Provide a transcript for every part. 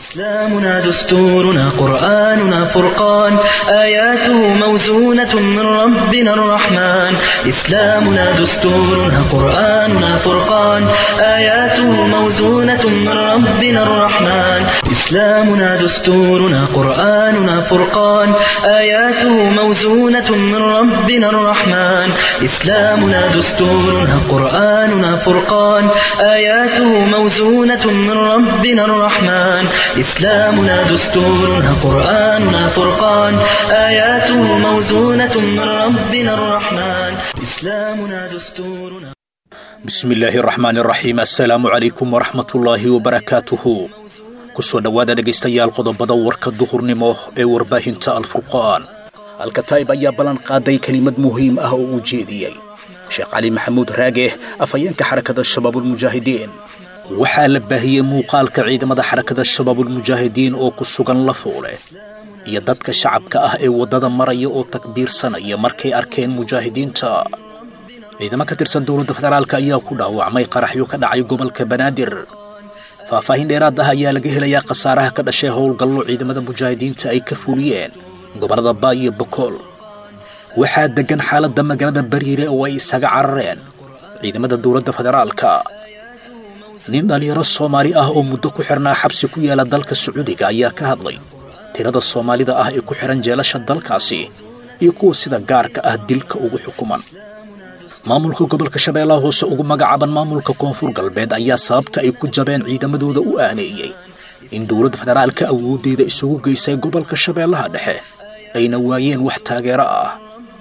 إسلامنا دستورنا قرآننا فرقان آياته موزونة من ربنا الرحمن إسلامنا دستورنا قرآننا فرقان آياته موزونة من ربنا الرحمن إسلامنا دستورنا قرآننا فرقان آياته موزونة من ربنا الرحمن إسلامنا دستورنا قرآننا فرقان آياته موزونة من ربنا الرحمن إسلامنا دستورنا قرآننا فرقان آياته موزونة من ربنا الرحمن إسلامنا دستورنا bismi illaahi araxmaan iraxiim assalaamu calaykum waraxmatullaahi wabarakaatuhu kusoo dhowaada dhegaystayaal qodobada warka duhurnimo ee warbaahinta alfurqaan alkataib ayaa ballan qaaday kelimad muhiim ah oo uu jeediyey sheekh cali maxamuud raage afhayeenka xarakada shabaabulmujaahidiin waxaa la baahiyey muuqaalka ciidamada xarakada shabaabulmujaahidiin oo ku sugan lafuule iyo dadka shacabka ah ee waddada maraya oo takbiirsanaya markay arkeen mujaahidiinta ciidamo ka tirsan dowladda federaalk ayaa ku dhaawacmay qaraxyo ka dhacay gobolka banaadir faahfaahin dheeraad ah ayaa laga helayaa khasaaraha ka dhashay howlgallo ciidamada mujaahidiinta ay ka fuliyeen gobollada baa iyo bokool waxaa deggan xaaladda magaalada bariire oo ay isaga carareen ciidamada dowladda federaalka nin dhallinyaro soomaali ah oo muddo ku xirnaa xabsi ku yaala dalka sacuudiga ayaa ka hadlay tirada soomaalida ah ee ku xidhan jeelasha dalkaasi iyo kuwa sida gaarka ah dilka ugu xukuman maamulka gobolka shabeellaha hoose ugu magacaaban maamulka koonfur galbeed ayaa sababta ay ku jabeen ciidamadooda u aaneeyey in dowladda federaalka awooddeeda isugu geysay gobolka shabeellaha dhexe ayna waayeen wax taageero ah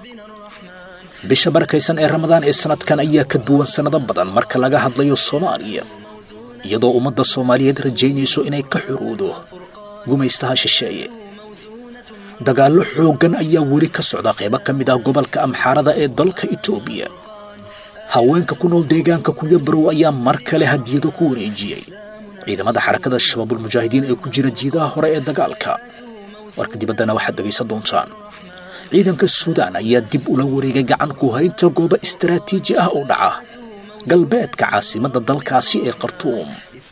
bisha barakaysan ee ramadaan ee sannadkan ayaa ka duwan sannado badan marka laga hadlayo soomaaliya iyadoo ummadda soomaaliyeed rajaynayso inay ka xoroodo gumaystaha shisheeye dagaallo xooggan ayaa weli ka socda qaybo ka mid ah gobolka amxaarada ee dalka itoobiya haweenka ku nool deegaanka kuyabarow ayaa mar kale hadiyado ku wareejiyey ciidamada xarakada shabaabulmujaahidiin ee ku jira jiidaha hore ee dagaalka warka dibaddana waxaad dhegaysan doontaan ciidanka suudaan ayaa dib ula wareegay gacan ku haynta goobo istaraatiiji ah oo dhaca galbeedka caasimadda dalkaasi ee khartuum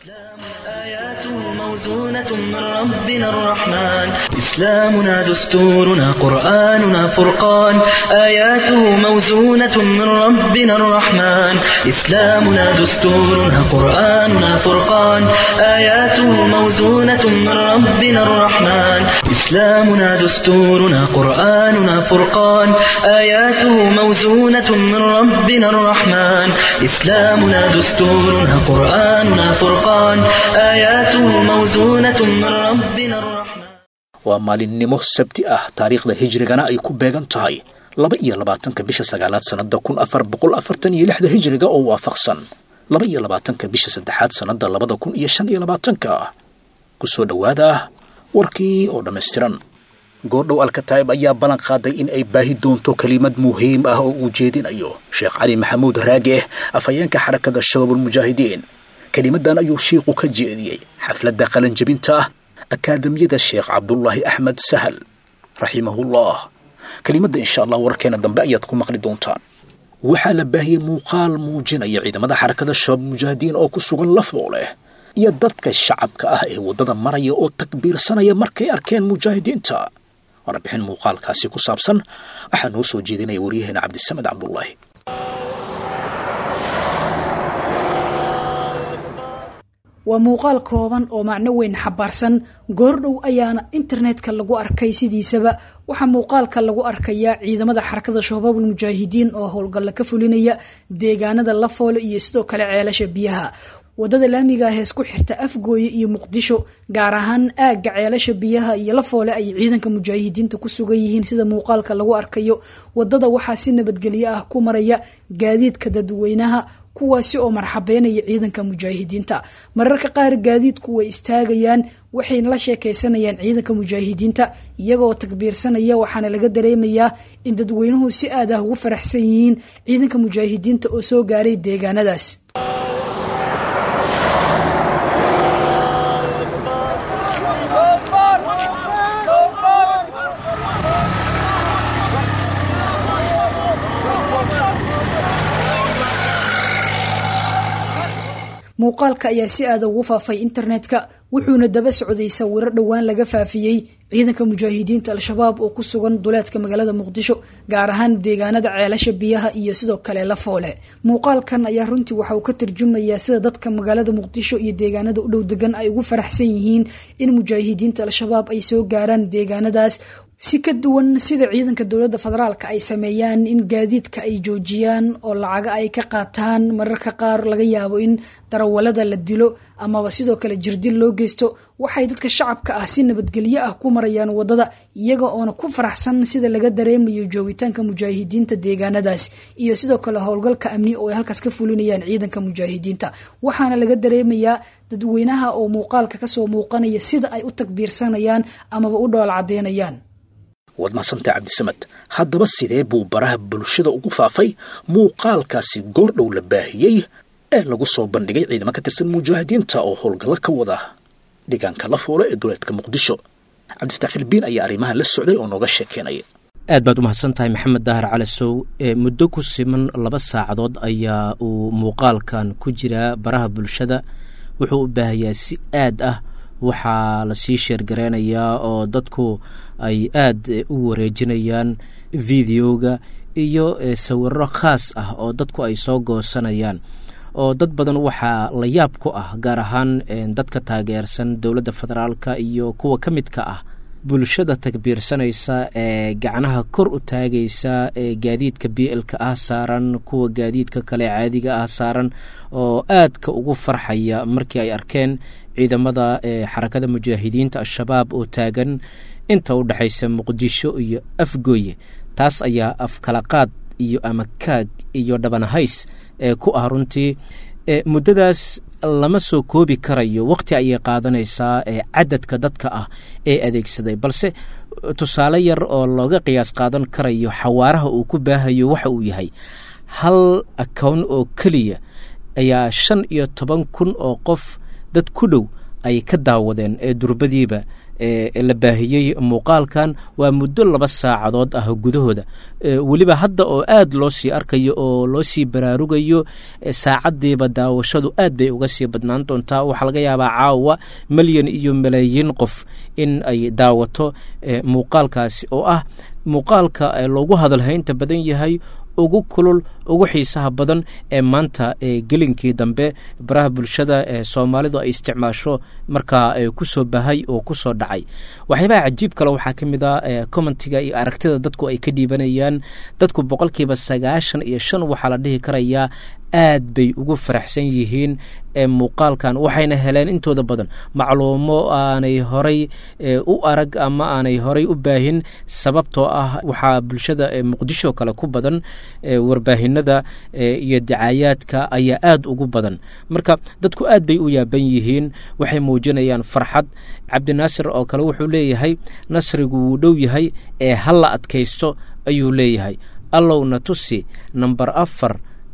آياته موزونة من ربنا الرحمن إسلامنا دستورنا قرآننا فرقان آياته موزونة من ربنا الرحمن إسلامنا دستورنا قرآننا فرقان آياته موزونة من ربنا الرحمن إسلامنا دستورنا قرآننا فرقان آياته موزونة من ربنا الرحمن إسلامنا دستورنا قرآننا فرقان آياته موزونة من ربنا الرحمن waa maalinimo sabti ah taariikhda hijrigana ay ku beegan tahay laba iyo labaatanka bisha sagaalaad sannada kun afar boqol afartan iyo lixda hijriga oo waafaqsan laba iyo labaatanka bisha saddexaad sannada labada kun iyo shan iyo labaatanka kusoo dhowaada warkii oo dhammaystiran goordhow alkataib ayaa ballan qaaday in ay baahi doonto kelimad muhiim ah oo uu jeedinayo sheekh cali maxamuud raage afhayeenka xarakada shabaabulmujaahidiin kelimadan ayuu shiiku ka jeediyey xafladda qalanjabinta akaadamiyada sheekh cabdulaahi axmed sahal raximahullah kelimadda insha allah warkeena dambe ayaad ku maqli doontaan waxaa la baahiyey muuqaal muujinaya ciidamada xarakada shabaab mujaahidiin oo ku sugan lafooleh iyo dadka shacabka ah ee waddada maraya oo takbiirsanaya markay arkeen mujaahidiinta warbixin muuqaalkaasi ku saabsan waxaa noo soo jeedinaya waryaheena cabdisamed cabdulaahi waa muuqaal kooban oo macno weyn xabaarsan goordhow ayaana internetka lagu arkay sidiisaba waxaa muuqaalka lagu arkayaa ciidamada xarakada shabaabul mujaahidiin oo howlgalla ka fulinaya deegaanada lafoole iyo sidoo kale ceelasha biyaha wadada laamiga ah hees ku xirta afgooye iyo muqdisho gaar ahaan aagga ceelasha biyaha iyo lafoole ay ciidanka mujaahidiinta ku sugan yihiin sida muuqaalka lagu arkayo wadada waxaa si nabadgelyo ah ku maraya gaadiidka dadweynaha kuwaasi oo marxabeynaya ciidanka mujaahidiinta mararka qaar gaadiidku way istaagayaan waxayna la sheekaysanayaan ciidanka mujaahidiinta iyagoo takbiirsanaya waxaana laga dareemayaa in dadweynuhu si aad ah ugu faraxsan yihiin ciidanka mujaahidiinta oo soo gaaray deegaanadaas muuqaalka ayaa si aada ugu faafay internetka wuxuuna daba socday sawiro dhowaan laga faafiyey ciidanka mujaahidiinta al-shabaab oo ku sugan duleedka magaalada muqdisho gaar ahaan deegaanada ceelasha biyaha iyo sidoo kale lafoole muuqaalkan ayaa runtii waxa uu ka tarjumayaa sida dadka magaalada muqdisho iyo deegaanada u dhow degan ay ugu faraxsan yihiin in mujaahidiinta al-shabaab ay soo gaaraan deegaanadaas si ka duwan sida ciidanka dowladda federaalka ay sameeyaan in gaadiidka ay joojiyaan oo lacaga ay ka qaataan mararka qaar laga yaabo in darawalada la dilo amaba sidoo kale jirdil loo geysto waxay dadka shacabka ah si nabadgelyo ah ku marayaan wadada iyaga oona ku faraxsan sida laga dareemayo joogitaanka mujaahidiinta deegaanadaas iyo sidoo kale howlgalka amni oo ay halkaas ka fulinayaan ciidanka mujaahidiinta waxaana laga dareemayaa dadweynaha oo muuqaalka kasoo muuqanaya sida ay u takbiirsanayaan amaba u dhool cadeynayaan waad mahadsantahay cabdisamed haddaba sidee buu baraha bulshada ugu faafay muuqaalkaasi goordhow la baahiyey ee lagu soo bandhigay ciidamo ka tirsan mujaahidiinta oo howlgallo ka wada deegaanka la fuula ee duleedka muqdisho cabdifatax filbiin ayaa arrimahan la socday oo nooga sheekeynaya aad baad u mahadsan tahay maxamed daahir calasow muddo ku siman laba saacadood ayaa uu muuqaalkan ku jiraa baraha bulshada wuxuu u baahayaa si aad ah waxaa lasii sheergareynayaa oo dadku ay aad u wareejinayaan videoga iyo sawiro khaas ah oo dadku ay soo goosanayaan oo dad badan waxaa la yaab ku ah gaar ahaan dadka taageersan dowladda federaalka iyo kuwa ka midka ah bulshada takbiirsanaysa ee gacnaha kor u taagaysa ee gaadiidka b lka ah saaran kuwa gaadiidka kale caadiga ah saaran oo aadka ugu farxaya markii ay arkeen ciidamada xarakada mujaahidiinta al-shabaab oo taagan inta u dhexaysa muqdisho iyo afgooye taas ayaa afkalaqaad iyo ama kaag iyo dhabanahays ee ku ah runtii muddadaas lama soo koobi karayo waqti ayay qaadanaysaa ee cadadka dadka ah ee adeegsaday balse tusaale yar oo looga qiyaas qaadan karayo xawaaraha uu ku baahayo waxa uu yahay hal akown oo keliya ayaa shan iyo toban kun oo qof dad ku dhow ay ka daawadeen ee durbadiiba la baahiyey muuqaalkan waa muddo laba saacadood ah gudahooda weliba hadda oo aad loo sii arkayo oo loo sii baraarugayo saacadiiba daawashadu aad bay uga sii badnaan doontaa waxaa laga yaabaa caawa milyan iyo malaayiin qof in ay daawato muuqaalkaasi oo ah muuqaalka loogu hadalhaynta badan yahay ugu kulul ugu xiisaha badan ee maanta gelinkii dambe baraha bulshada ee soomaalidu ay isticmaasho markaa kusoo bahay oo kusoo dhacay waxyaabaha cajiib kale waxaa ka mid a commentiga iyo aragtida dadku ay ka dhiibanayaan dadku boqolkiiba sagaashan iyo shan waxaa la dhihi karayaa aad bay ugu faraxsan yihiin muuqaalkan waxayna heleen intooda badan macluumo aanay horay u arag ama aanay horay u baahin sababtoo ah waxaa bulshada muqdisho kale ku badan warbaahinada iyo dacaayaadka ayaa aad ugu badan marka dadku aad bay u yaaban yihiin waxay muujinayaan farxad cabdinaasir oo kale wuxuu leeyahay nasrigu wuu dhow yahay ee halla adkaysto ayuu leeyahay allowna tusi namber afar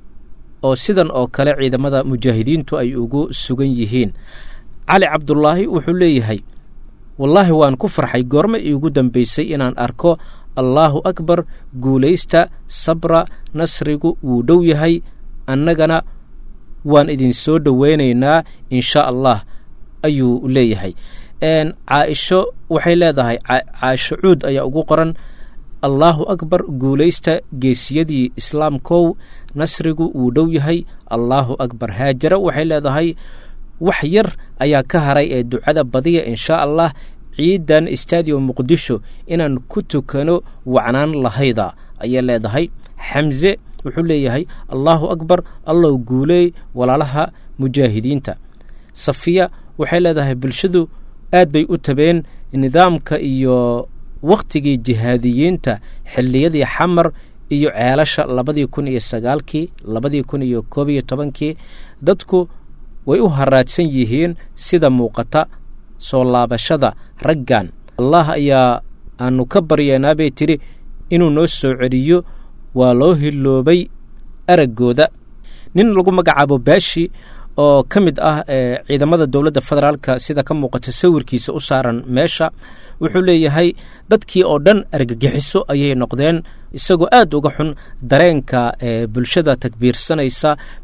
oo sidan oo kale ciidamada mujaahidiintu ay ugu sugan yihiin cali cabdulaahi wuxuu leeyahay wallaahi waan ku farxay goorma iigu dambaysay inaan arko allaahu akbar guulaysta sabra nasrigu wuu dhow yahay annagana waan idin soo dhoweynaynaa insha allah ayuu leeyahay caaisho waxay leedahay caaisho cuud ayaa ugu qoran allaahu akbar guulaysta geesiyadii islaamkow nasrigu wuu dhow yahay allaahu akbar haajara waxay leedahay wax yar ayaa ka haray ee ducada badiya inshaa allah ciidan stadium muqdisho inaan ku tukano wacnaan lahayda ayay leedahay xamse wuxuu leeyahay allaahu akbar allow guuleey walaalaha mujaahidiinta safiya waxay leedahay bulshadu aad bay u tabeen nidaamka iyo wakhtigii jihaadiyiinta xilliyadii xamar iyo ceelasha labadii kun iyo sagaalkii labadii kun iyo koob iyo tobankii dadku way u haraadsan yihiin sida muuqata soo laabashada raggan allah ayaa aanu ka baryeenaa bay tidhi inuu noo soo celiyo waa loo hiloobay araggooda nin lagu magacaabo baashi oo ka mid ah ciidamada dowladda federaalka sida ka muuqata sawirkiisa u saaran meesha wuxuu leeyahay dadkii oo dhan argagixiso ayay noqdeen isagoo aad uga xun dareenka bulshada takbiirsanaysa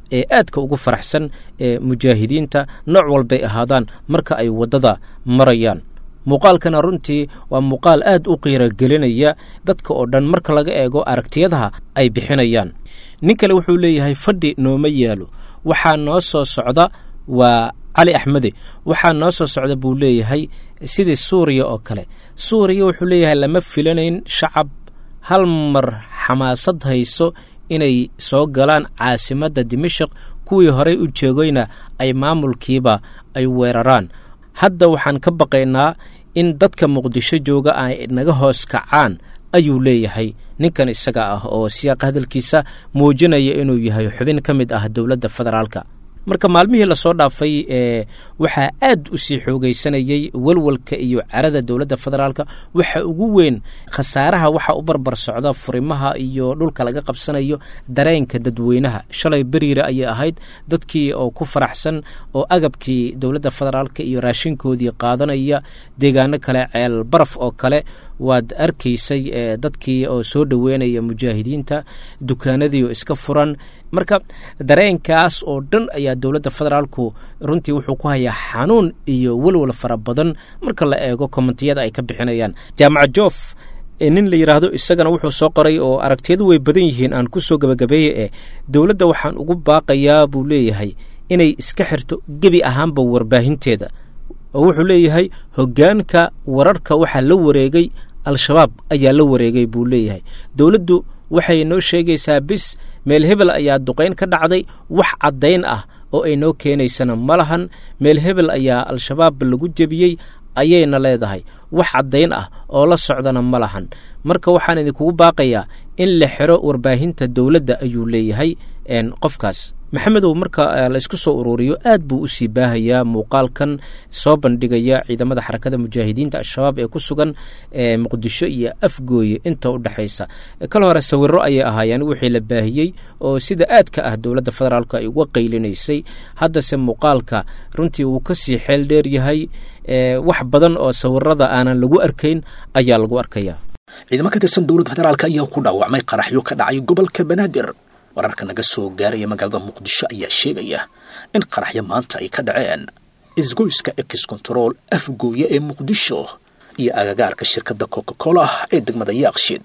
ee aadka ugu faraxsan ee mujaahidiinta nooc walbay ahaadaan marka ay waddada marayaan muuqaalkana runtii waa muuqaal aad u qiiragelinaya dadka oo dhan marka laga eego aragtiyadaha ay bixinayaan nin kale wuxuu leeyahay fadhi nooma yaalo waxaa noo soo socda waa cali axmede waxaa noo soo socda buu leeyahay sidii suuriya oo kale suuriya wuxuu leeyahay lama filanayn shacab hal mar xamaasad hayso inay soo galaan caasimadda dimashik kuwii horey u jeegoyna ay maamulkiiba ay weeraraan hadda waxaan ka baqaynaa in dadka muqdisho jooga ay naga hoos kacaan ayuu leeyahay ninkan isaga ah oo siyaaqa hadalkiisa muujinaya inuu yahay xubin ka mid ah dowladda federaalka marka maalmihii lasoo dhaafay ee waxaa aad u sii xoogaysanayey walwalka iyo carada dowladda federaalka waxa ugu weyn khasaaraha waxa u barbar socda furimaha iyo dhulka laga qabsanayo dareenka dadweynaha shalay beriire ayay ahayd dadkii oo ku faraxsan oo agabkii dowladda federaalka iyo raashinkoodii qaadanaya deegaano kale ceel baraf oo kale waad arkaysay dadkii oo soo dhoweynaya mujaahidiinta dukaanadii oo iska furan marka dareenkaas oo dhan ayaa dowladda federaalku runtii wuxuu ku hayaa xanuun iyo welwal fara badan marka la eego kommentiyada ay ka bixinayaan jaamaca joof nin la yidhaahdo isagana wuxuu soo qoray oo aragtiyadu way badan yihiin aan ku soo gabagabeeye eh dowladda waxaan ugu baaqayaa buu leeyahay inay iska xirto gebi ahaanba warbaahinteeda oo wuxuu leeyahay hoggaanka wararka waxaa la wareegay al-shabaab ayaa la wareegay buu leeyahay dowladdu waxay noo sheegaysaa bis meel hebel ayaa duqayn ka dhacday wax caddayn ah oo ay noo keenaysana ma lahan meel hebel ayaa al-shabaab lagu jebiyey ayayna leedahay wax caddayn ah oo la socdana ma lahan marka waxaan idinkugu baaqayaa in la xiro warbaahinta dowladda ayuu leeyahay qofkaas maxamedow marka la isku soo ururiyo aad buu usii baahayaa muuqaalkan soo bandhigaya ciidamada xarakada mujaahidiinta al-shabaab ee ku sugan muqdisho iyo afgooye inta u dhexaysa kal hore sawiro ayay ahaayeen wixii la baahiyey oo sida aadka ah dowladda federaalk ay uga qaylinaysay haddase muuqaalka runtii uu kasii xeel dheer yahay wax badan oo sawirada aanan lagu arkayn ayaa lagu arkaya ciidamo ka tirsan dowladda federaalk ayaa ku dhaawacmay qaraxyo ka dhacay gobolka banaadir wararka naga soo gaaraya magaalada muqdisho ayaa sheegaya in qaraxyo maanta ay ka dhaceen isgoyska ex control afgooye ee muqdisho iyo agagaarka shirkadda coca cola ee degmada yaaqshiid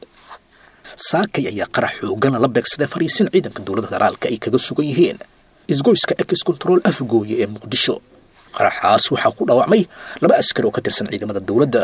saakay ayaa qarax xoogana la beegsaday fariisin ciidanka dowladda federaalka ay kaga sugan yihiin isgoyska ex control afgooye ee muqdisho qaraxaas waxaa ku dhaawacmay laba askari oo ka tirsan ciidamada dowladda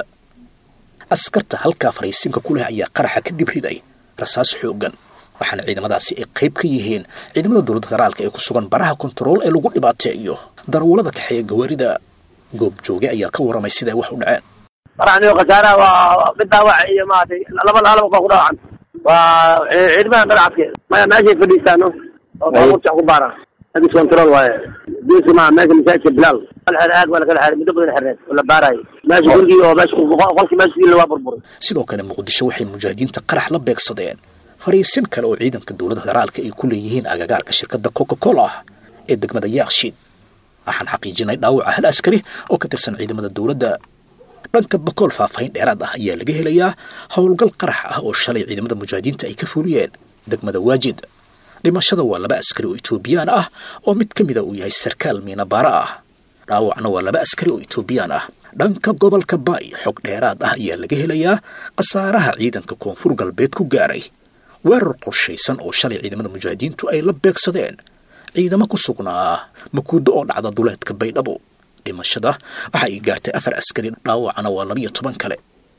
askarta halkaa fariisinka ku leh ayaa qaraxa kadib riday rasaas xoogan waxaana ciidamadaasi ay qayb ka yihiin ciidamada dowladda federaalka ee ku sugan baraha kontarool ee lagu dhibaateeyo darwalada kaxeeya gawaarida goobjooge ayaa ka warramay siday wax u dhaceen qaraxniyo khasaaraha waa mid dhaawac iyo maaragtay laba laba baa ku dhaawacan waa ciidamada dharcadke maya meeshay fadhiistaano oo baabuurta ku baara agis control waaye geeska maa meesha masaajidka bilaal xer aag waa lakala xeray muddo badan xereed oo la baarayo meesha gurigii oo meesha qolkii meesha sidii waa burburay sidoo kale muqdisho waxay mujaahidiinta qarax la beegsadeen fariisin kale oo ciidanka dowladda federaalka ay ku leeyihiin agagaarka shirkadda coca cola ee degmada yaaqshiid waxaan xaqiijinay dhaawaca hal askari oo ka tirsan ciidamada dowladda dhanka bakool faahfaahin dheeraad ah ayaa laga helayaa howlgal qarax ah oo shalay ciidamada mujaahidiinta ay ka fuliyeen degmada waajid dhimashada waa laba askari oo etoobiyaan ah oo mid ka mida uu yahay sarkaal miinabaara ah dhaawacna waa laba askari oo etoobiyaan ah dhanka gobolka baay xog dheeraad ah ayaa laga helayaa khasaaraha ciidanka koonfur galbeed ku gaaray weerar qorshaysan oo shalay ciidamada mujaahidiintu ay la beegsadeen ciidamo ku sugnaa makuuddo oo dhacda duleedka baydhabo dhimashada waxa ay gaartay afar askari dhaawacana waa labiyo toban kale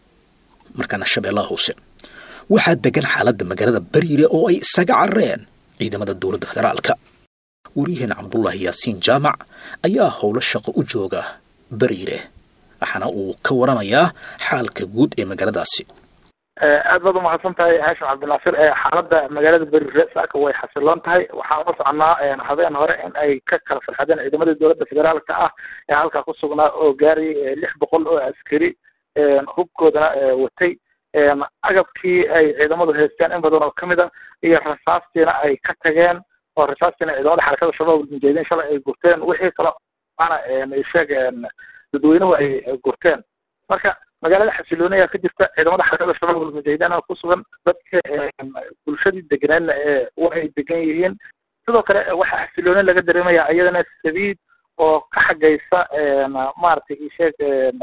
markaana shabeellaha hoose waxaa degan xaaladda magaalada bariire oo ay isaga carareen ciidamada dowladda federaalka waryaheena cabdullaahi yaasiin jaamac ayaa howlo shaqo u jooga bariire waxaana uu ka waramayaa xaalka guud ee magaaladaasi aad baad umahadsan tahay haashim cabdinaasir xaaladda magaalada berire saaka way xasiloon tahay waxaan la soconaa habeen hore in ay ka kala farxadeen ciidamada dowladda federaalka ah ee halkaa ku sugnaa oo gaarayay lix boqol oo askari hubkoodana watay agabkii ay ciidamadu haysteen in badan oo kamid a iyo rasaastiina ay ka tageen oo rasaastiina ciidamada xarakada shabaab mujaahidiin shalay ay gurteen wixii kale ana sheeg dadweynuhu ay gurteen marka magaalada xasilooniya ka jirta ciidamada xarakada shabaab mujaahidiin ku sugan dadka bulshadii deganeedna ee wa ay degan yihiin sidoo kale waxaa xasilooni laga dareemaya iyadana sabiid oo ka xagaysa maaragtay isheeg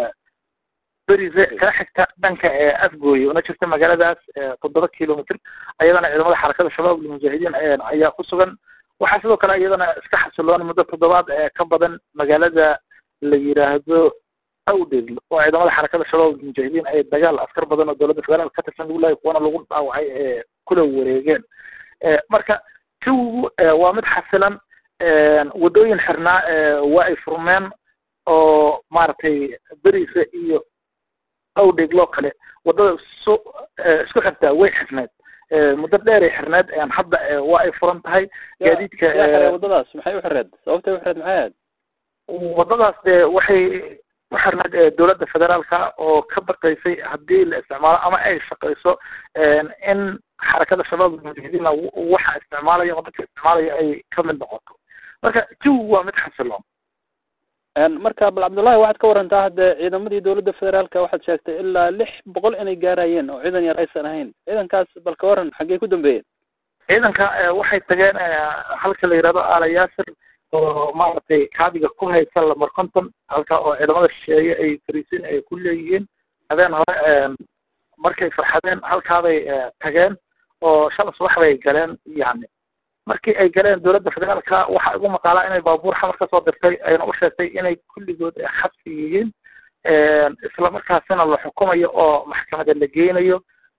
berise kala xigta dhanka afgooye una jirta magaaladaas toddoba kilomitr ayadana ciidamada xarakada shabaab almujaahidiin ayaa ku sugan waxaa sidoo kale iyadana iska xasiloon muddo toddobaad ka badan magaalada la yiraahdo awdhegl oo ciidamada xarakada shabaab almujaahidiin ay dagaal askar badan oo dowladda federaalk ka tirsan lagu lahay kuwana lagu dhaawacay ee kula wareegeen marka jawigu waa mid xasilan waddooyin xirnaa waa ay furmeen oo maaragtay berise iyo awdhegloo kale waddada su isku xirtaa way xirneed muddo dheeray xirneed hadda waa ay furan tahay gaadiidka waddadaas maxay u xireed sababtay u xireed maxay ahayd waddadaas dee waxay u xirneed dowladda federaalka oo ka baqaysay haddii la isticmaalo ama ay shaqayso in xarakada shabaab almujaahidiina waxa isticmaalaya oo dadka isticmaalaya ay ka mid noqoto marka jawigu waa mid xasiloon marka bal cabdullahi waxaad ka warantaa hadde ciidamadii dowladda federaalka waxaad sheegtay ilaa lix boqol inay gaarayeen oo ciidan yar aysan ahayn ciidankaas bal ka waran xaggey ku dambeeyeen ciidanka waxay tageen halka la yihahdo aala yaasir oo maaragtay kaabiga ku haysa lamar conton halka oo ciidamada shisheeye ay fariisin ay ku leeyihiin habeen hore markay farxadeen halkaabay tageen oo shala subax bay galeen yani markii ay galeen dowladda federaalka waxaa igu maqaalaa inay baabuur xamar kasoo dirtay ayna u sheegtay inay kulligood xabsi yihiin islamarkaasina la xukumayo oo maxkamada la geynayo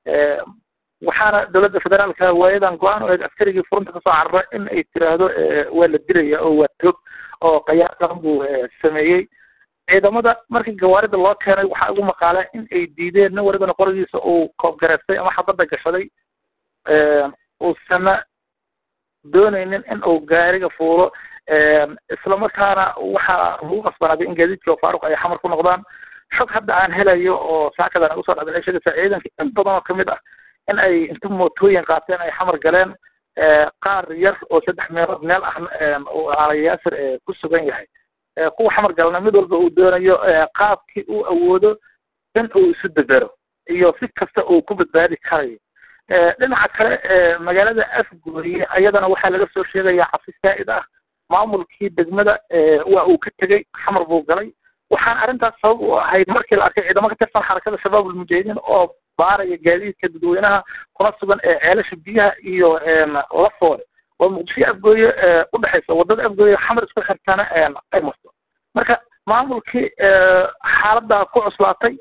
waxaana dowladda federaalka waayadan go-aan u eed askarigii furunta kasoo carara in ay tiraahdo waa la dilaya oo waa tog oo qayaar qaran buu sameeyey ciidamada markii gawaarida loo keenay waxaa igu maqaalaa in ay diideen nin walibana qorigiisa uu koobgareystay ama xabadda gashaday uusana doonaynin in uu gaariga fuulo islamarkaana waxaa lagu qasbanaaday in gaadiidkii oo faaruq ay xamar ku noqdaan xog hadda aan helayo oo saakadan ugu soo dhacday ay sheegaysaa ciidanka in badan oo kamid ah in ay inta mootooyin qaateen ay xamar galeen qaar yar oo saddex meelood meel ah uu aalayaasir ku sugan yahay kuwa xamar galna mid walba uu doonayo qaabkii uu awoodo in uu isu debero iyo si kasta uu ku badbaadi karayo dhinaca kale magaalada afgooye ayadana waxaa laga soo sheegaya cabsi saa'id ah maamulkii degmada waa uu ka tegey xamar buu galay waxaan arrintaas sabab u ahayd markii la arkay ciidamo ka tirsan xarakada shabaab almujaahidiin oo baaraya gaadiidka dadweynaha kuna sugan ee ceelasha biyaha iyo lafoole oo muqdisho afgooye udhexaysa wadada afgooye xamar isku xirtana ay marto marka maamulkii xaaladda ku cuslaatay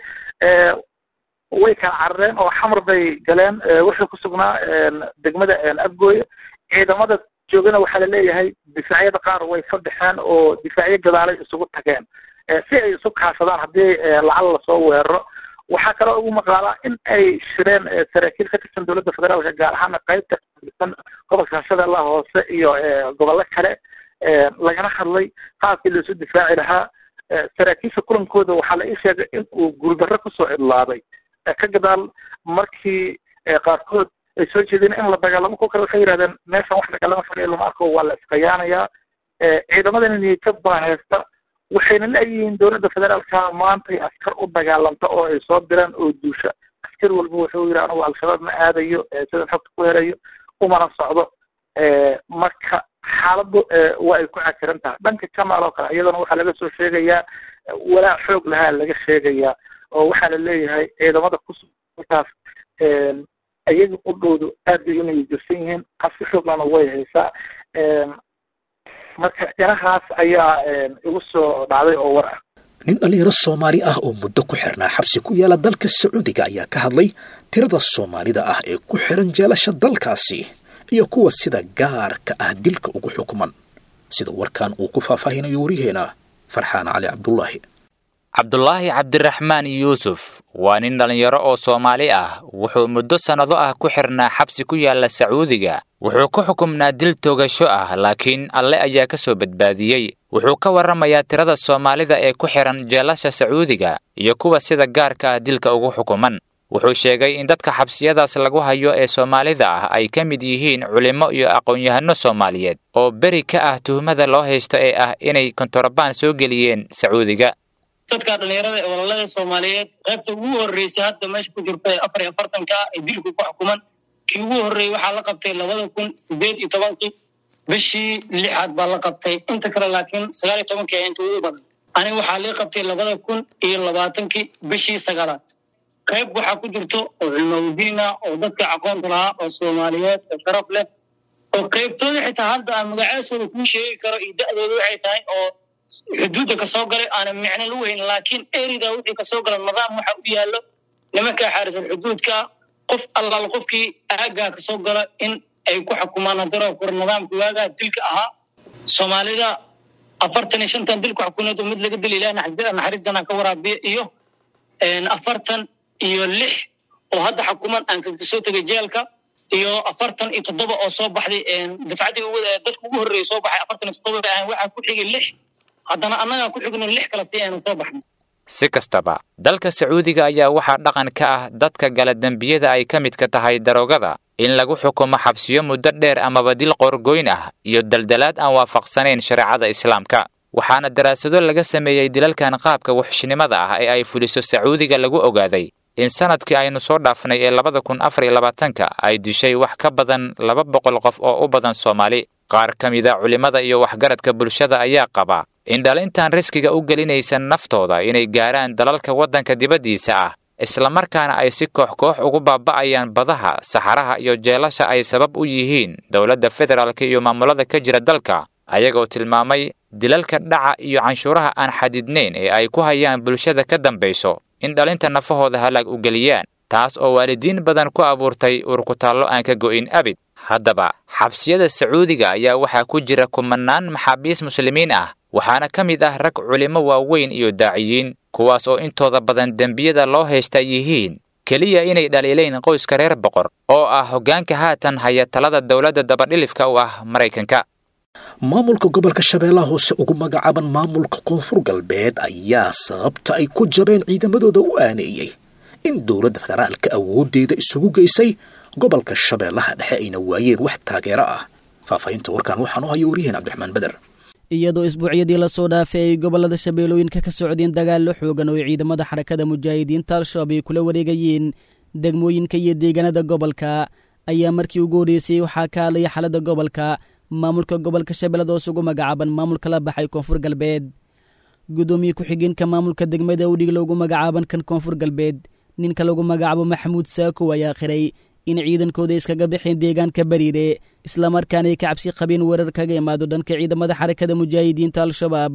way kala carareen oo xamar bay galeen wuxuu ku sugnaa degmada afgooye ciidamada joogana waxaa laleeyahay difaacyada qaar way ka baxeen oo difaacyo gadaalay isugu tageen si ay isu kaashadaan haddii lacal lasoo weeraro waxaa kaloo ugu maqaalaa in ay shireen saraakiil ka tirsan dowladda federaalka gaar ahaana qaybta katirsan gobolka shabeellaha hoose iyo gobollo kale lagana hadlay qaabkii laisu difaaci lahaa saraakiisha kulankooda waxaa la ii sheegay in uu guuldarro kusoo cidlaaday ka gadaal markii qaarkood ay soo jeedeen in la dagaalamo kuwa kale waxay yidhahdeen meeshan wax dagaalama fadhiya lama arko waa la iskayaanayaa ciidamadana niyadjab baa haysta waxayna leeyihiin dowladda federaalka maantay askar u dagaalanta oo ay soo diraan oo duusha askar walba wuxuu yidhi anigu al-shabaab ma aadayo sidan xogta ku helayo umana socdo marka xaaladdu waa ay ku cakiran tahay dhanka kamaal oo kale iyadana waxaa laga soo sheegayaa walaac xoog lahaa laga sheegayaa oo waxaa la leeyahay ciidamada kusukaas ayaga qudhoodu aad bay inay jirsan yihiin qabsi xooglana way haysaa marka inahaas ayaa igu soo dhacday oo war ah nin dhallinyaro soomaali ah oo muddo ku xirnaa xabsi ku yaala dalka sacuudiga ayaa ka hadlay tirada soomaalida ah ee ku xiran jeelasha dalkaasi iyo kuwa sida gaarka ah dilka ugu xukman sida warkan uu ku faahfaahinayo waryaheena farxaan cali cabdullaahi cabdulaahi cabdiraxmaan yuusuf waa nin dhallinyaro oo soomaali ah wuxuu muddo sannado ah ku xirnaa xabsi ku yaalla sacuudiga wuxuu ku xukumnaa dil toogasho ah laakiin alle ayaa ka soo badbaadiyey wuxuu ka warramayaa tirada soomaalida ee ku xihan jeelasha sacuudiga iyo kuwa sida gaarka ah dilka ugu xukuman wuxuu sheegay in dadka xabsiyadaas lagu hayo ee soomaalida ah ay ka mid yihiin culimmo iyo aqoon-yahanno soomaaliyeed oo beri ka ah tuhmada loo haysto ee ah inay kontorobaan soo geliyeen sacuudiga dadka dhallinyarada ee walaalada soomaaliyeed qaybta ugu horreysay hadda meesha ku jirta ee afar iyo afartanka ee dilku ku xukuman kii ugu horreeyey waxaa la qabtay labada kun sideed iyo tobankii bishii lixaad baa la qabtay inta kale laakiin sagaal iyo tobankii ayaa inta ugu badan aniga waxaa lii qabtay labada kun iyo labaatankii bishii sagaalaad qayb waxaa ku jirto oo culmawdiina oo dadka aqoonta lahaa oo soomaaliyeed oo sharaf leh oo qaybtooda xitaa hadda aan magacaasooda kuu sheegi karo iyo da'dooda waxay tahay oo xuduudda kasoo galay aanan micno lagu hayn laakiin erida wixii kasoo gala nidaam waxa u yaallo nimankaa xaarisan xuduudka qof allaal qofkii aaggaa kasoo gala in ay ku xukumaan hadaro kor nidaamka waagaa dilka ahaa soomaalida afartan iyo shantan dilku xukuneed oo mid laga dila ilaah naxariis janaa ka waraabiya iyo afartan iyo lix oo hadda xukuman aan kaga soo tegay jeelka iyo afartan iyo toddoba oo soo baxday dafcaddii dadka ugu horreeyay soo baxay afartan iyo toddoba bay ahayn waxaa ku xigay lix haddana annagaa ku xigno lix kale si aynu soo baxnay si kastaba dalka sacuudiga ayaa waxaa dhaqan ka ah dadka gala dembiyada ay ka midka tahay daroogada in lagu xukumo xabsiyo muddo dheer amaba dil qoorgoyn ah iyo daldalaad aan waafaqsanayn shareecada islaamka waxaana daraasado laga sameeyey dilalkan qaabka wuxshnimada ah ee ay fuliso sacuudiga lagu ogaaday in sanadkii aynu soo dhaafnay ee labada kun afar iyo labaatanka ay dishay wax ka badan laba boqol qof oo u badan soomaali qaar ka mida culimmada iyo waxgaradka bulshada ayaa qaba in dhalintan riskiga u gelinaysa naftooda inay gaaraan dalalka waddanka dibaddiisa ah islamarkaana ay si koox koox ugu baaba'ayaan badaha saxaraha iyo jeelasha ay sabab u yihiin dowladda federaalka iyo maamulada ka jira dalka ayagoo tilmaamay dilalka dhaca iyo canshuuraha aan xadidnayn ee ay ku hayaan bulshada ka dambayso in dhalinta nafahooda halaag u geliyaan taas oo waalidiin badan ku abuurtay urkutaallo aan ka go'in abid haddaba xabsiyada sacuudiga ayaa waxaa ku jira kumanaan maxaabiis muslimiin ah waxaana ka mid ah rag culimo waaweyn iyo daaciyiin kuwaas oo intooda badan dembiyada loo haysta yihiin keliya inay dhaliilayn qoyska reer boqor oo ah hoggaanka haatan haya talada dowladda dabadhilifka u ah maraykanka maamulka gobolka shabeellaha hoose ugu magacaaban maamulka koonfur galbeed ayaa sababta ay ku jabeen ciidamadooda u aaneeyey in dowladda federaalka awooddeeda isugu geysay gobolka shabeellaha dhexe ayna waayeen wax taageero ah faahfaahinta warkan waxaan u haya wariyaheen cabdiraxmaan beder iyadoo isbuucyadii lasoo dhaafay ay gobollada shabeellooyinka ka socdeen dagaallo xoogan oo ay ciidamada xarakada mujaahidiinta al-shabaab ay kula wareegayeen degmooyinka iyo deegaanada gobolka ayaa markii ugu horreysay waxaa ka hadlaya xaaladda gobolka maamulka gobolka shabeellada hoos ugu magacaaban maamulka la baxay koonfur galbeed guddoomiye ku-xigeenka maamulka degmada udhig loogu magacaaban kan koonfur galbeed ninka lagu magacaabo maxamuud saakow ayaa qiray in ciidankooda iskaga baxeen deegaanka bariire islamarkaana ay ka cabsi qabeen weerar kaga imaado dhanka ciidamada xarakada mujaahidiinta al-shabaab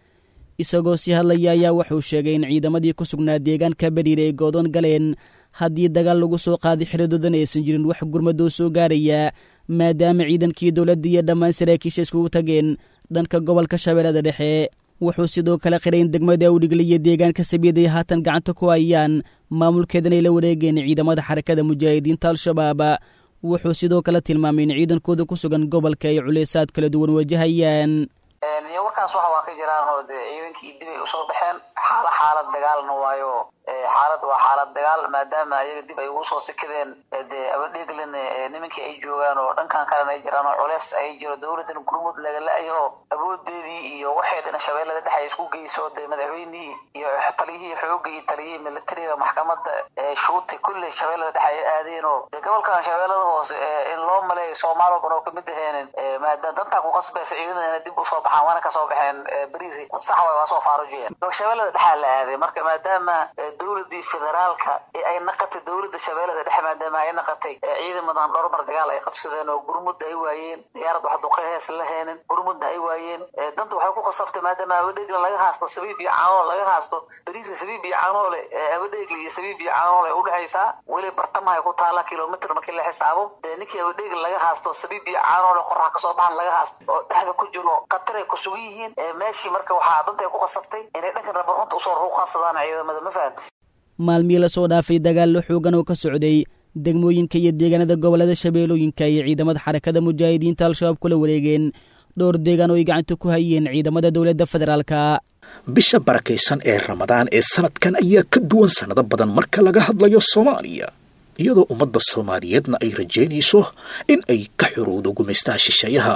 isagoo sii hadlaya ayaa wuxuu sheegay in ciidamadii ku sugnaa deegaanka bariire ay goodoon galeen haddii dagaal lagu soo qaaday xiridoodana aysan jirin wax gurmadoo soo gaaraya maadaama ciidankii dowladda iyo dhammaan saraakiisha iskugu tageen dhanka gobolka shabeellada dhexe wuxuu sidoo kale qiray in degmada awdhigle iyo deegaanka sabiid ay haatan gacanta ku hayaan maamulkeedan ay la wareegeen ciidamada xarakada mujaahidiinta al-shabaab wuxuu sidoo kale tilmaamay in ciidankooda ku sugan gobolka ay culeysaad kala duwan wajahayaan iyo warkaas waxa waa ka jiraan oo dee ciidankii dib ay usoo baxeen xaala xaalad dagaalna waayo xaalad waa xaalad dagaal maadaama ayaga dib ay ugu soo sikadeen dee abadheeglen nimankii ay joogaan oo dhankan kalena ay jiraan oo culeys ay jiro dowladan gurmud laga la-yo awoodeedii iyo waxay dhana shabeellada dhex ay isku geyso dee madaxweynihii iyo taliyihii xooga iyo taliyihii militariga maxkamada shuuta kulley shabeellada dhex ay aadeen oo dee gobolkan shabeellada hoose in loo maleeyo soomaali badan oo kamid aheenin maadaama dantaa ku qasbaysa ciidamadana dib usoo baxaan waana kasoo baxeen beriiri sax way waa soo faarujiyeen shabeellada dhexaa la aaday marka maadaama dowladii federaalka ee ay naqatay dowladda shabeellada dhexe maadaama ay naqatay ciidamadan dhowrmar dagaal ay qabsadeen oo gurmudda ay waayeen diyaarad wax duqay hees la heenin gurmudda ay waayeen danta waxay ku qasabtay maadaama abadheegla laga haasto sabiib iyo caanoole laga haasto beriisa sabiib iyo caanoole abadheegla iyo sabiib iyo caanoole ay udhexaysaa weli bartamahay ku taala kilomitr markii la xisaabo dee ninkii abadheegla laga haasto sabiib iyo caanoole qorax kasoo baxan laga haasto oo dhexda ku jiro qatar ay ku sugan yihiin meeshii marka waxaa danta ay ku qasabtay inay dhankan rabarunta usoo ruuqansadaan ciidamada ma fahantay maalmihii lasoo dhaafay dagaallo xoogan oo ka socday degmooyinka iyo deegaanada gobollada shabeellooyinka iyo ciidamada xarakada mujaahidiinta al-shabaab kula wareegeen dhowr deegaan oo ay gacanta ku hayeen ciidamada dowladda federaalka bisha barakaysan ee ramadaan ee sanadkan ayaa ka duwan sannado badan marka laga hadlayo soomaaliya iyadoo ummadda soomaaliyeedna ay rajaynayso in ay ka xorowdo gumaystaha shisheeyaha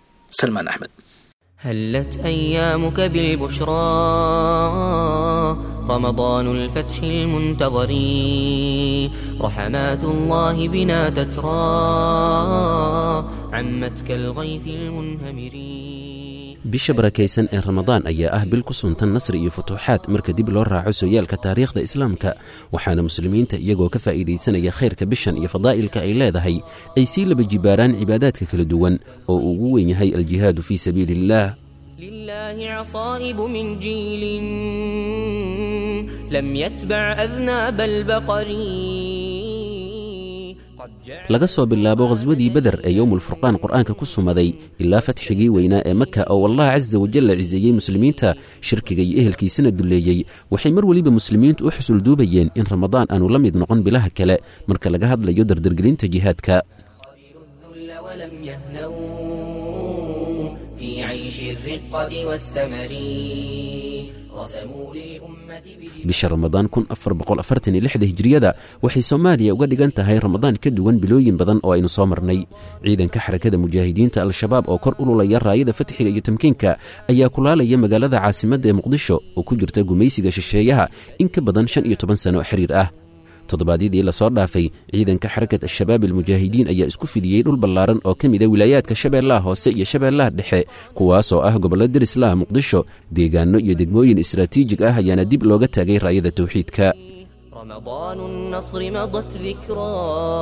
salmaan axmed هلت أيامك بالبشرى رمضان الفتح المنتظر رحمات الله بنا تترى عمت كالغيث المنهمر bisha barakaysan ee ramadaan ayaa ah bil ku suntan nasri iyo futuuxaad marka dib loo raaco sooyaalka taariikhda islaamka waxaana muslimiinta iyagoo ka faa'iidaysanaya khayrka bishan iyo fadaa'ilka ay leedahay ay sii laba jibaaraan cibaadaadka kala duwan oo uu ugu weyn yahay aljihaadu fii sabiili illaah لله عصائب من جيل لم يتبع أذناب البقر laga soo bilaabo khaswadii beder ee yowmulfurqaan qur'aanka ku sumaday ilaa fatxigii weynaa ee maka oo allah casa wajalla ciseeyey muslimiinta shirkiga iyo ehelkiisana dulleeyey waxay mar weliba muslimiintu u xusul duubayeen in ramadaan aanu la mid noqon bilaha kale marka laga hadlayo dardargelinta jihaadka ولم يهنوا في عيش الرقة والسمر رسموا للأمة bisha ramadaan kun afar boqol afartan iyo lixda hijiriyada waxay soomaaliya uga dhigan tahay ramadaan ka duwan bilooyin badan oo aynu soo marnay ciidanka xarakada mujaahidiinta al-shabaab oo kor ululaya raayada fatxiga iyo tamkiinka ayaa kulaalaya magaalada caasimadda ee muqdisho oo ku jirta gumaysiga shisheeyaha in ka badan shan iyo toban sano oo xiriir ah toddobaadyadii lasoo dhaafay ciidanka xarakat al-shabaab almujaahidiin ayaa isku fidiyey dhul ballaaran oo ka mida wilaayaadka shabeellaha hoose iyo shabeellaha dhexe kuwaasoo ah gobollo derislaha muqdisho deegaanno iyo degmooyin istaraatiijig ah ayaana dib looga taagay raayada tawxiidka رمضان النصر مضت ذكرى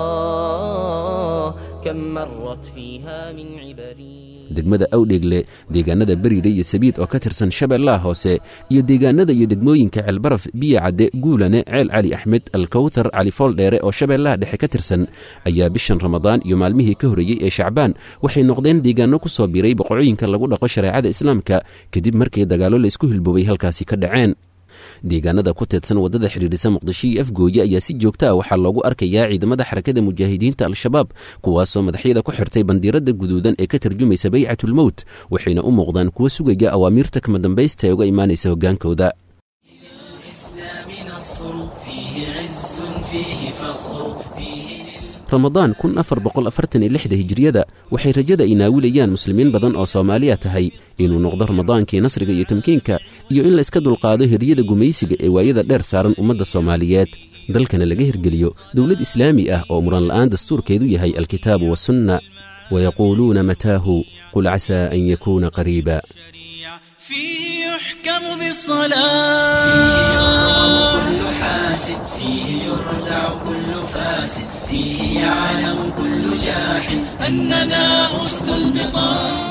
كم مرت فيها من عبري degmada awdheegle deegaanada beriile iyo sabiid oo ka tirsan shabeellaha hoose iyo deegaanada iyo degmooyinka ceelbaraf biyo cadde guulane ceel cali axmed alkowthar cali fooldheere oo shabeellaha dhexe ka tirsan ayaa bishan ramadaan iyo maalmihii ka horreeyey ee shacbaan waxay noqdeen deegaanno ku soo biiray boqorooyinka lagu dhaqo shareecada islaamka kadib markii dagaallo laysku hilboobay halkaasi ka dhaceen deegaanada ku teedsan waddada xidhiidhisa muqdisho iyo afgooye ayaa si joogta ah waxaa loogu arkayaa ciidamada xarakada mujaahidiinta al-shabaab kuwaasoo madaxyada ku xirtay bandiiradda guduudan ee ka tarjumaysa baycatulmowt waxayna u muuqdaan kuwo sugaya awaamiirta kama dambaysta ee uga imaanaysa hoggaankooda ramadaan kun afar boqol afartan iyo lixda hijiriyada waxay rajada ay naawilayaan muslimiin badan oo soomaaliya tahay inuu noqdo ramadaankii nasriga iyo tamkiinka iyo in la iska dulqaado hiryada gumaysiga ee waayada dheer saaran ummadda soomaaliyeed dalkana laga hirgeliyo dowlad islaami ah oo muran la'aan dastuurkeedu yahay alkitaabu wasunna wayaquuluuna mataahu qul casaa an yakuuna qariiba فيه يحكم بالصلاة فيه يرغب كل حاسد فيه يردع كل فاسد فيه يعلم كل جاحد أننا أسد البطاس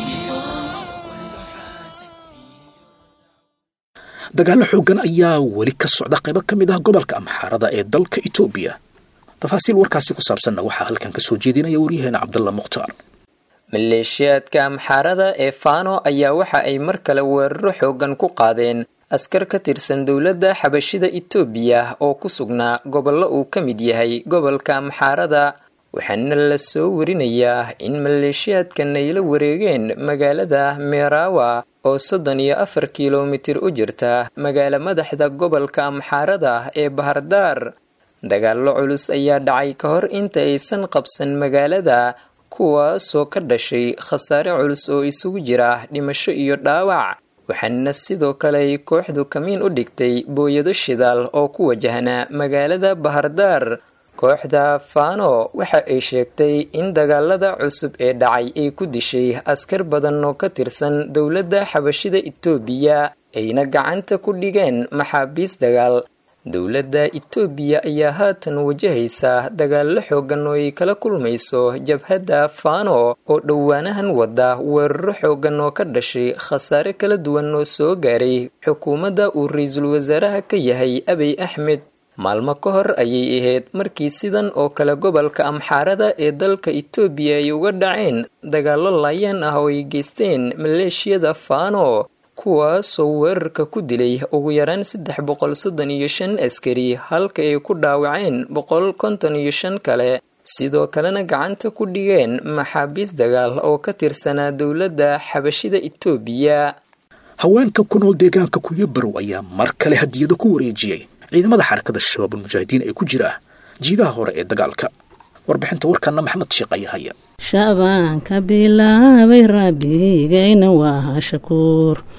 dagaallo xooggan ayaa weli ka socda qaybo ka mid ah gobolka amxaarada ee dalka etoobiya tafaasiil warkaasi ku saabsanna waxaa halkan ka soo jeedinaya waryaheena cabdalla mukhtaar maleeshiyaadka amxaarada ee faano ayaa waxa ay mar kale weeraro xoogan ku qaadeen askar ka tirsan dowladda xabashida itoobiya oo ku sugnaa gobollo uu ka mid yahay gobolka amxaarada waxaana la soo warinayaa in maleeshiyaadkan ay la wareegeen magaalada meerawa oo soddon iyo afar kilomitir u jirta magaalo madaxda gobolka amxaarada ee bahardaar dagaallo culus ayaa dhacay ka hor inta aysan qabsan magaalada kuwaasoo ka dhashay khasaare culus oo isugu jira dhimasho iyo dhaawac waxaana sidoo kale ay kooxdu kamiin u dhigtay booyado shidaal oo ku wajahnaa magaalada bahardaar kooxda fano waxa ay sheegtay in dagaalada cusub ee dhacay ay ku dishay askar badan oo ka tirsan dowladda xabashida itoobiya ayna gacanta ku dhigeen maxaabiis dagaal dowladda itoobiya ayaa haatan wajahaysa dagaallo xoogan oo ay kala kulmayso jabhadda fano oo dhowaanahan wada weeraro xoogan oo ka dhashay khasaare kala duwan oo soo gaaray xukuumadda uu ra-iisul wasaaraha ka yahay abiy axmed maalmo ka hor ayay ahayd markii sidan oo kale gobolka amxaarada ee dalka itoobiya ay uga dhaceen dagaallo laayaan ah oo ay geysteen maleeshiyada fano kuwaasoo weerarka ku dilay ugu yaraan saddex boqol soddon iyo shan askari halka ay ku dhaawaceen boqol konton iyo shan kale sidoo kalena gacanta ku dhigeen maxaabiis dagaal oo ka tirsanaa dowladda xabashida itoobiya haweenka ku nool deegaanka kuyabarow ayaa mar kale hadiyado ku wareejiyey ciidamada xarakada shabaab almujaahidiin ee ku jira jiidaha hore ee dagaalka warbixinta warkana maxamed sheekh ayaa haya shabaanka bilaabay rabbigayna waa shakuur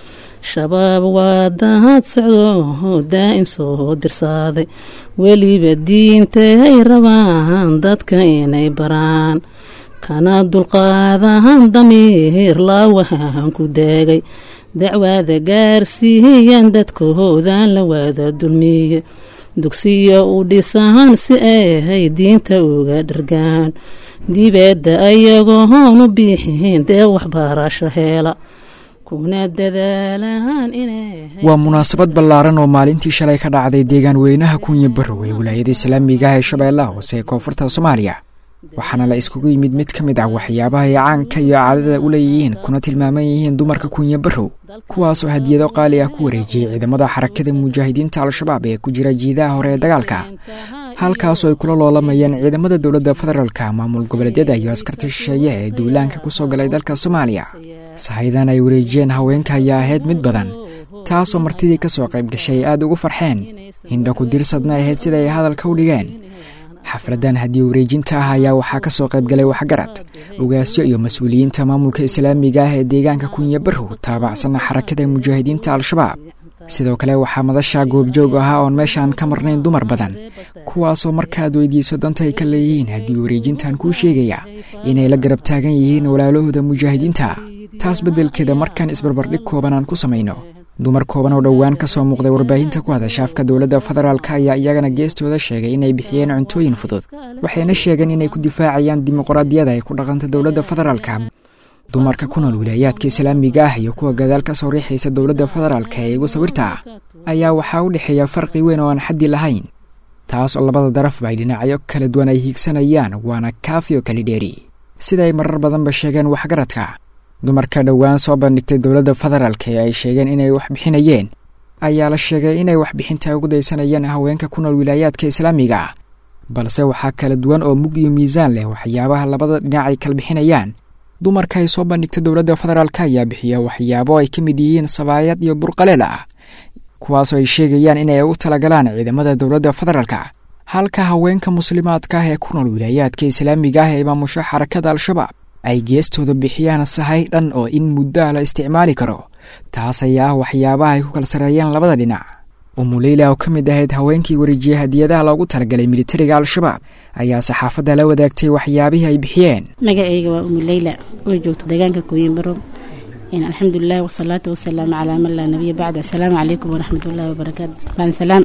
shabaab waa dahad socdo daa-in soo dirsaaday weliba diintay rabaan dadka inay baraan kana dulqaadahan damiir laawahan ku daagay dacwaada gaarsiiyan dadkahoodan la wada dulmiye dugsiya u dhisahan si ay diinta uga dhargaan dibadda ayagoon u biixin dee waxbarasho heela kuna dadaalaan inay waa munaasabad ballaaran oo maalintii shalay ka dhacday deegaan weynaha kunya barow ee wilaayada islaamiga ah ee shabeellaha hoose ee koonfurta soomaaliya waxaana la iskugu yimid mid ka mid ah waxyaabaha ay caanka iyo caadada u leeyihiin kuna tilmaaman yihiin dumarka kunya barow kuwaasoo hadiyado qaali ah ku wareejiyey ciidamada xarakada mujaahidiinta al-shabaab ee ku jira jiidaha hore ee dagaalka halkaasoo ay kula loolamayeen ciidamada dowladda federaalka maamul goboleedyada iyo askarta shisheeye ee duulaanka ku soo galay dalka soomaaliya sahayadan ay wareejiyeen haweenka ayaa ahayd mid badan taasoo martidii ka soo qayb gashay aad ugu farxeen hindha ku dirsadna ahayd sida ay hadalka u dhigeen xafladan haddii wareejinta ah ayaa waxaa ka soo qayb galay waxgarad ogaasyo iyo mas-uuliyiinta maamulka islaamiga ah ee deegaanka kunya barow taabacsanna xarakada mujaahidiinta al-shabaab sidoo kale waxaa madasha goobjoog ahaa oon meeshaan ka marnayn dumar badan kuwaasoo markaad weydiiso danta ay ka leeyihiin haddii wareejintan kuu sheegaya inay la garab taagan yihiin walaalahooda mujaahidiinta taas beddelkeeda markaan isbarbardhig kooban aan ku samayno dumar kooban oo dhowaan ka soo muuqday warbaahinta ku hadasha afka dowladda federaalk ayaa iyagana geestooda sheegay inay bixiyeen cuntooyin fudud waxayna sheegeen inay ku difaacayaan dimuqraadiyada ay ku dhaqanta dowladda federaalka dumarka ku nool wilaayaadka islaamiga ah iyo kuwa gadaal ka soo riixaysa dowladda federaalka ee igu sawirta ah ayaa waxaa u dhexeeya farqi weyn oo aan xaddi lahayn taas oo labada darafba ay dhinacyo kala duwan ay hiigsanayaan waana kaafi oo kali dheeri sida ay marar badanba sheegeen waxgaradka dumarka dhowaan soo bandhigtay dowladda federaalk ee ay sheegeen inay wax bixinayeen ayaa la sheegay inay waxbixinta ugu daysanayeen haweenka ku nool wilaayaadka islaamiga ah balse waxaa kala duwan oo mug iyo miisaan leh waxyaabaha labada dhinac ay kala bixinayaan dumarka ay soo bandhigtay dowladda federaalk ayaa bixiya waxyaabo ay ka mid yihiin sabaayad iyo burqaleel ah kuwaasoo ay sheegayaan inay u talagalaan ciidamada dowladda federaalka halka haweenka muslimaadka ah ee ku nool wilaayaadka islaamiga ah ee maamusho xarakada al-shabaab ay geestooda bixiyaan sahay dhan oo in muddaha la isticmaali karo taas ayaa ah waxyaabaha ay ku kala sareeyeen labada dhinac umuleyla oo ka mid ahayd haweenkii wareejiyey hadiyadaha loogu talagalay militariga al-shabaab ayaa saxaafadda la wadaagtay waxyaabihii ay bixiyeen magacayga waa umuleyla oo joogta deegaanka kuwiinbaro alxamdulilah wasalaatu wasalaamu calaa man laa nabiya bacd asalaamu calaykum waraxmatullaahi wabarakaatu baansalaam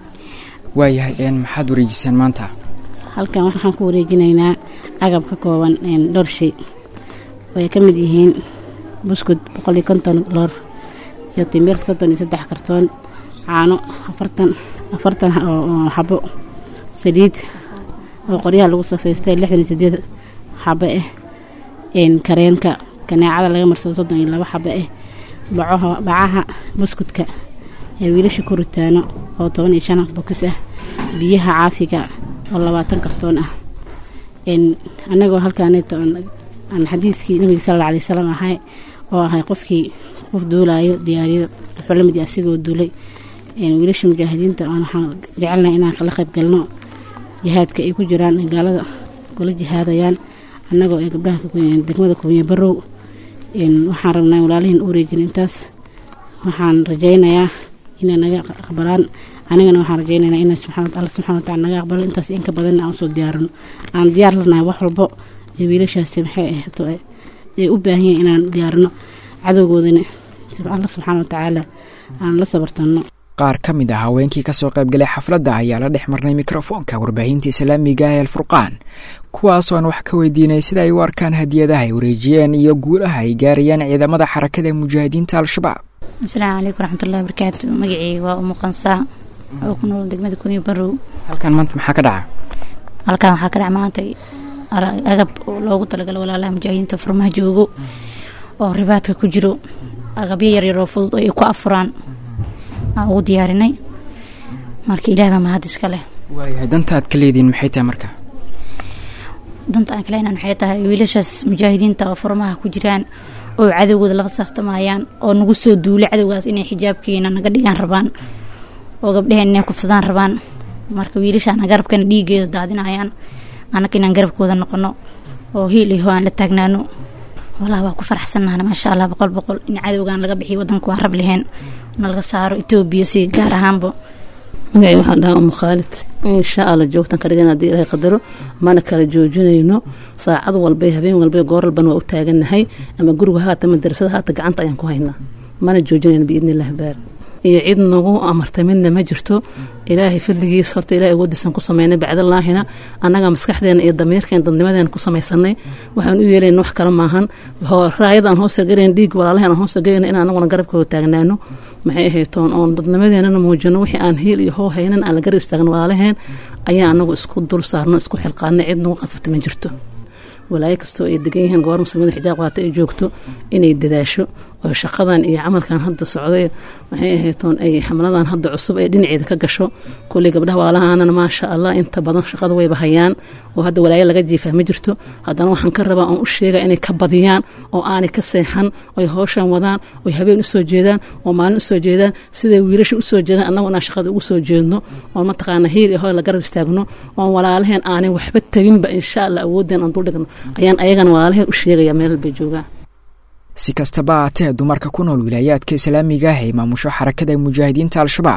waayahay maxaad wareejiseen maanta halkan waxaan ku wareejinaynaa agab ka kooban dhowr shay oo ay ka mid yihiin buskud boqol iyo konton loor iyo timir soddon iyo saddex kartoon caano afartan afartan oo xabo saliid oo qoryaha lagu safaystay lixdan iyo sideed xabo ah kareenka kaneecada laga marsado soddon iyo labo xabo ah bacaha bacaha buskudka ee wiilasha ku ritaano oo toban iyo shan bokis ah biyaha caafiga oo labaatan kartoon ah annagoo halkaaneeto aan xadiiskii nabiga sal alla alay wasalam ahay oo ahay qofkii qof duulaayo diyaariyo wuxuu la mid yahay asigoo duulay wiilasha mujaahidiinta oon waxaan jecelnahay inaan kala qayb galno jihaadka ay ku jiraan gaalada kula jihaadayaan annagoo ay gabdhaha degmada kuwiya barow waxaan rabnaa walaalihiin u wareejin intaas waxaan rajaynayaa inay naga aqbalaan anigana waxaan rajaynaynaa in alla subxana watacala naga aqbalo intaas inka badanna aan usoo diyaarino aan diyaar lanahay wax walbo ee wiilashaasi maxay ahto ay u baahan yihin inaan diyaarino cadowgoodana alla subxaana watacaala aan la sabartanno qaar ka mid ah haweenkii ka soo qaybgalay xafladda ayaa la dhex marnay mikrofoonka warbaahinta islaamiga ee alfurqaan kuwaasoo aan wax ka weydiinay sida ay u arkaan hadiyadaha ay wareejiyeen iyo guulaha ay gaarayaan ciidamada xarakada mujaahidiinta al-shabaab asalaamu calaykum waraxmatullahi wabarakaatu magaceyga waa umu qansaa oo ku nool degmada kunya barow halkan maanta maxaa ka dhaca halkan waxaa ka dhaca maanta agab loogu talagalo walaalaha mujaahidiinta furmaha joogo oo ribaadka ku jiro agabyo yaryar oo fudud oo ay ku afuraan aan ugu diyaarinay marka ilaah baa mahad iska leh waayahay danta aad ka leediin maxay tahay marka danta aan kaleenan waxay tahay wiilashaas mujaahidiinta oo furmaha ku jiraan oo cadowgooda laba sartamayaan oo nagu soo duulay cadowgaas inay xijaabkeena naga dhigaan rabaan oo gabdhaheen inay kufsadaan rabaan marka wiilashaana garabkana dhiigeeda daadinayaan annaka inaan garabkooda noqono oo hiil iho aan la taagnaano walahi waa ku faraxsanahna maasha allah boqol boqol in cadowgan laga bixiyo wadanku waa rab leheen na laga saaro etoobiya si gaar ahaanba magacay waxaan dhahaa umu khaalid insha allah joogtan ka dhigan haddii ilaahay qadaro mana kala joojinayno saacad walbay habeen walbay goor walbana waa u taagannahay ama guriga haata madarasada haata gacanta ayaan ku haynaa mana joojinayno biidni illahi baar iyo cid nagu amartay midna ma jirto ilaahay fadligiis horta ilahay awoodiisan ku sameynay bacdallaahina annaga maskaxdeena iyo damiirkeen dadnimadeena ku samaysanay waxaan u yeelayna wax kale maahan raayadaan hoos sargarayn dhiig walaalahan aan hoos sargarayna in anaguna garabkooda taagnaano maxay ahaytoon oon dadnimadeenana muujino wixii aan hiil iyo hoo haynan aan la garab istaagno walaalaheen ayaa anagu isku dul saarno isku xilqaadnay cid nagu qasabta ma jirto walaayo kastoo ay degan yihiin goor muslimiinta xijaab qaata ay joogto inay dadaasho oo shaqadan iyo camalkan hadda socday waxay ahaytoon ay xamladan hadda cusub ee dhinaceeda ka gasho kulley gabdhaha waalahaanana maasha allah inta badan shaqada wayba hayaan oo hadda walaayo laga jiifaa ma jirto haddana waxaan ka rabaa oon u sheega inay ka badiyaan oo aanay ka seexan oy howshan wadaan oy habeen usoo jeedaan oo maalin usoo jeedaan siday wiilasha usoo jeedaan annagu inaan shaqada ugu soo jeedno oon mataqaana hiil iyo hoy la garab istaagno oon walaalaheen aanay waxba tabinba insha allah awoodeen aan duldhigno ayaan ayagana walaalaheen u sheegaya meel bay joogaan si kastaba haatee dumarka ku nool wilaayaadka islaamiga ah ee maamusho xarakada mujaahidiinta al-shabaab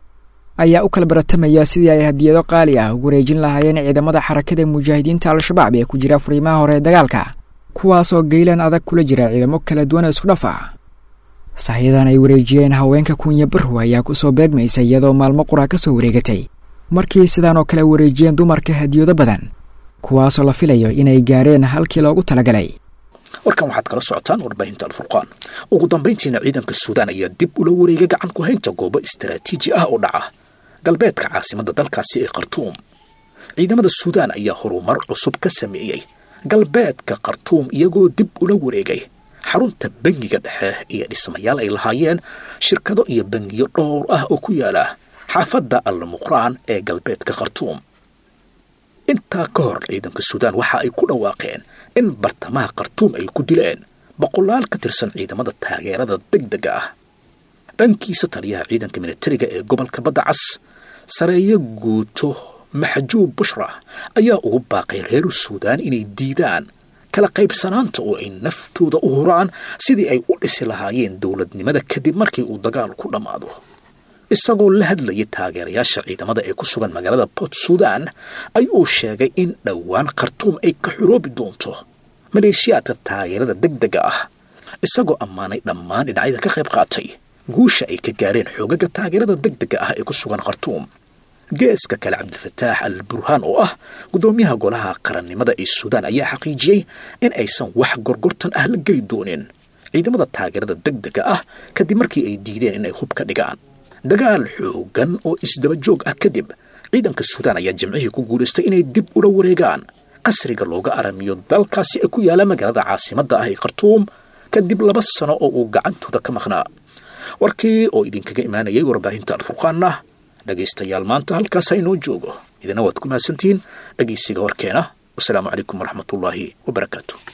ayaa u kala baratamaya sidii ay hadiyado qaali ah ugu wareejin lahaayeen ciidamada xarakada mujaahidiinta al-shabaab ee ku jira furiimaha hore ee dagaalka kuwaasoo geylan adag kula jira ciidamo kala duwan oo isku dhaf ah sahyadan ay wareejiyeen haweenka kunya barrow ayaa kusoo beegmaysa iyadoo maalmo qura ka soo wareegatay markii sidaan oo kale wareejiyeen dumarka hadiyado badan kuwaasoo la filayo inay gaareen halkii loogu talagalay warkan waxaad kala socotaan warbaahinta alfurqaan ugu dambayntiina ciidanka suudaan ayaa dib ula wareegay gacan ku haynta goobo istaraatiiji ah oo dhaca galbeedka caasimadda dalkaasi ee khartuum ciidamada suudaan ayaa horumar cusub ka sameeyey galbeedka khartuum iyagoo dib ula wareegay xarunta bangiga dhexe iyo dhismayaal ay lahaayeen shirkado iyo bangiyo dhowr ah oo ku yaala xaafadda almuqraan ee galbeedka khartuum intaa ka hor ciidanka suudaan waxa ay ku dhawaaqeen in bartamaha khartuum ay ku dileen boqolaal ka tirsan ciidamada taageerada degdega ah dhankiisa taliyaha ciidanka militariga ee gobolka badda cas sareeyo guuto maxjuub bushra ayaa ugu baaqay reer suudaan inay diidaan kala qaybsanaanta oo ay naftooda u huraan sidii ay u dhisi lahaayeen dowladnimada kadib markii uu dagaal ku dhammaado isagoo la hadlayay taageerayaasha ciidamada ee ku sugan magaalada port sudan ayuu sheegay in dhowaan khartuum ay ka xoroobi doonto maleeshiyaadka taageerada degdega ah isagoo ammaanay dhammaan dhinacyada ka qayb qaatay guusha ay ka gaareen xoogaga taageerada degdega ah ee ku sugan khartuum geeska kale cabdilfataax al burhaan oo ah guddoomiyaha golaha qarannimada ee suudaan ayaa xaqiijiyey in aysan wax gorgortan ah la geli doonin ciidamada taageerada degdega ah kadib markii ay diideen inay hub ka dhigaan dagaal xoogan oo isdaba joog ah kadib ciidanka suudaan ayaa jimcihii ku guulaystay inay dib ula wareegaan qasriga looga aramiyo dalkaasi ee ku yaala magaalada caasimadda ah ee khartuum kadib laba sano oo uu gacantooda ka maqnaa warkii oo idinkaga imaanayay warbaahinta alfurqaanna dhegaystayaal maanta halkaas inoo joogo idina waad ku mahadsantihiin dhegaysiga warkeena wasalaamu calaykum waraxmatullaahi wabarakaatu